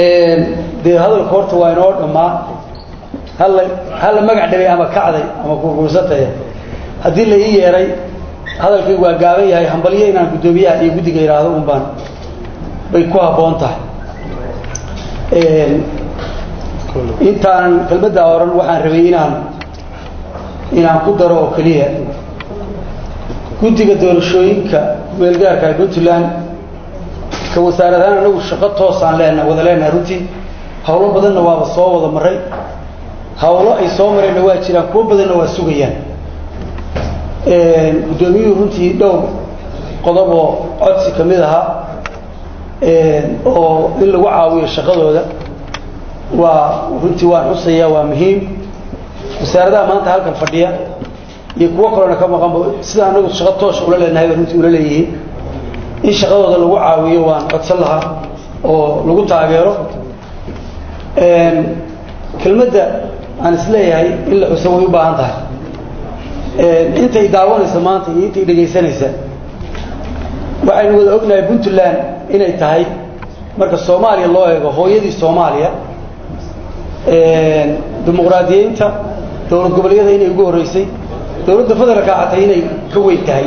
dee hadalka horta waa inoo dhammaa halla halla magac dhabay ama kacday ama kurkursataya haddii la ii yeeray hadalkaygu waa gaaban yahay hambalyo inaan guddoomiyaha iyo guddiga idhaahdo un baan bay ku habboon tahay intaanan kelmaddaa oran waxaan rabay inaan inaan ku daro oo keliya guddiga doorashooyinka meelgaarka ee puntland ka wasaaradahaan anagu shaqo toosaan leenaha wada leenaha runtii hawlo badanna waaba soo wada maray hawlo ay soo mareenna waa jiraan kuwo badanna waa sugayaan guddoomiyuhu runtii dhowr qodob oo codsi ka mid ahaa oo in lagu caawiyo shaqadooda waa runtii waan xusayaa waa muhiim wasaaradaha maanta halkan fadhiya iyo kuwo kaloona ka maqanba sida anagu shaqo toosha ula leenahay bay runtii ula leeyihiin in shaqadooda lagu caawiyo waan codsan lahaa oo lagu taageero kelmadda aan isleeyahay in la xuso way u baahan tahay intay daawanaysa maanta iyo intay dhegaysanaysa waxaynu wada ognahay puntland inay tahay marka soomaaliya loo eego hooyadii soomaaliya dimuqraadiyeynta dowlad goboleedyada inay ugu horreysay dowladda federaalka xatay inay ka weyn tahay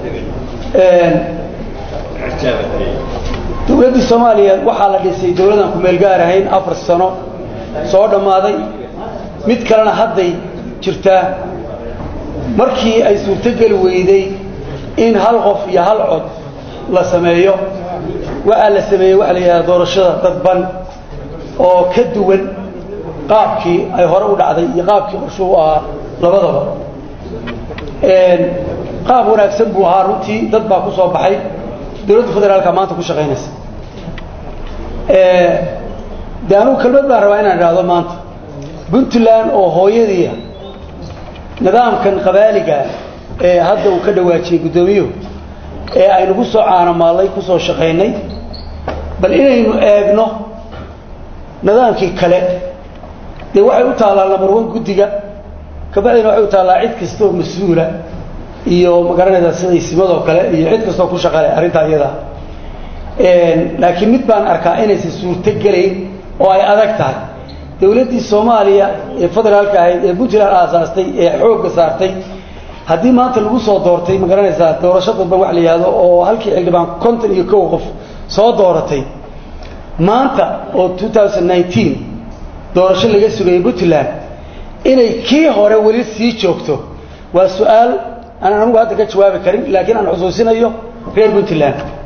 dowladdii soomaaliya waxaa la dhisay dowladaan ku meel gaar ahayn afar sano soo dhammaaday mid kalena hadday jirtaa markii ay suurtogeli weyday in hal qof iyo hal cod la sameeyo waxaa la sameeyey waxa la yidhahda doorashada dadban oo ka duwan qaabkii ay hore u dhacday iyo qaabkii qorshuu ahaa labadaba qaab wanaagsan buu ahaa runtii dad baa ku soo baxay dowladda federaalka maanta ku shaqaynaysa de anugu kelmad baan rabaa inaan idhaahdo maanta puntland oo hooyadiia nidaamkan qabaaliga ee hadda uu ka dhawaajiyey guddoomiyuhu ee aynu ku soo caanamaallay ku soo shaqaynay bal inaynu eegno nidaamkii kale dee waxay u taallaa number one guddiga kabacdina waxay u taallaa cid kasta oo mas-uula iyo magaranaysaa siday simadoo kale iyo cid kastoo ku shaqale arrintaa iyada laakiin mid baan arkaa inaysan suurto gelayn oo ay adag tahay dowladdii soomaaliya ee federaalka ahayd ee puntland aasaastay ee xoogga saartay haddii maanta lagu soo doortay ma garanaysaa doorasho dadban wax la yihahdo oo halkii xildhibaan konton iyo kow qof soo dooratay maanta oo two thousand nineteen doorasho laga sugayay puntland inay kii hore weli sii joogto waa su-aal aan anigu hadda ka jawaabi karin laakiin aan xusuusinayo reer puntland